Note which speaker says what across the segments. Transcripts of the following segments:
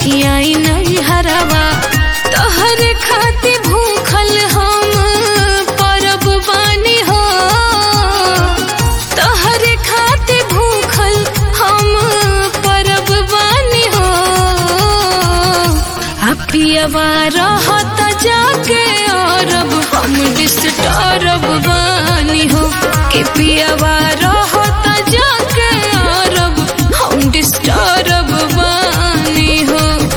Speaker 1: आई नहीं हरावा तोहर खाती भूखल हम परब बानी हो तोहर खाती भूखल हम परब बानी हो अपियवा रहत जाके औरब हम डिस्टर्ब बानी हो कि पियवा रहत जाके औरब हम डिस्टर्ब बानी हो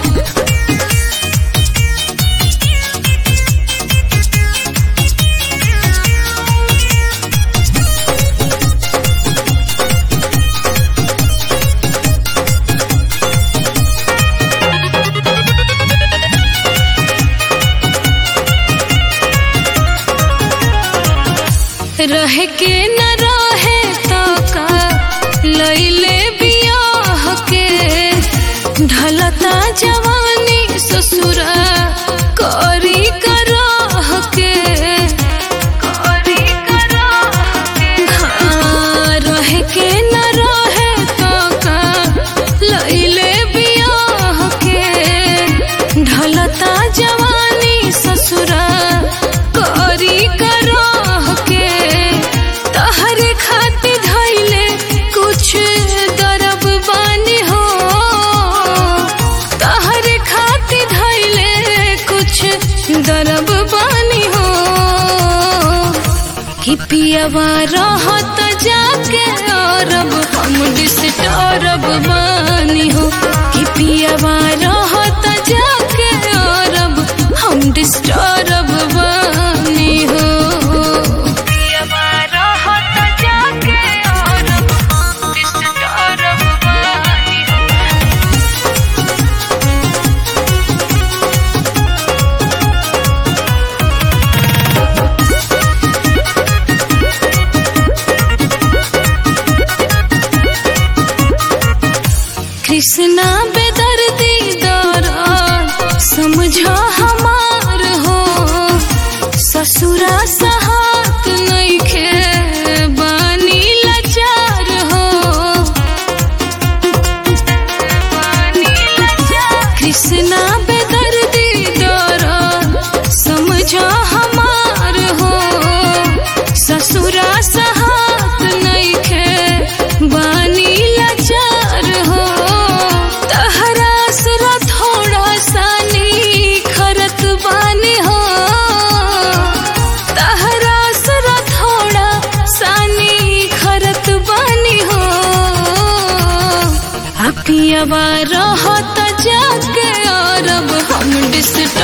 Speaker 1: रह के न रहे तो का लैले बियाह के ढलता जवानी ससुरा करी कराह के करी कराह के हाँ, रह के न रहे तो का लैले बियाह के ढलता जवानी ससुरा करी कराह के तहर खातिर धैले कुछ दरब बानी हो तहर खातिर धैले कुछ दरब बानी हो कि पियवा रहत जाके अरब हम डिस्टर्ब बानी हो कि पियवा रहत जाके अरब हम डिस्टर्ब बानी हो पियवा रहत जाके अरब डिस्टर्ब बानी हो कृष्णा बेदर्दी दौरा समझो हमार हो ससुरा सहात नइखे बानी लाचार हो कृष्णा बेदर्दी दौरा समझो हमार हो ससुरा सहात नइखे बानी लाचार हो तहरा असरा थोड़ा सानी खरत बानी हो तहरा असरा थोड़ा सानी खरत बानी हो अपियवा रहत जाके अरब हम डिस्टर्ब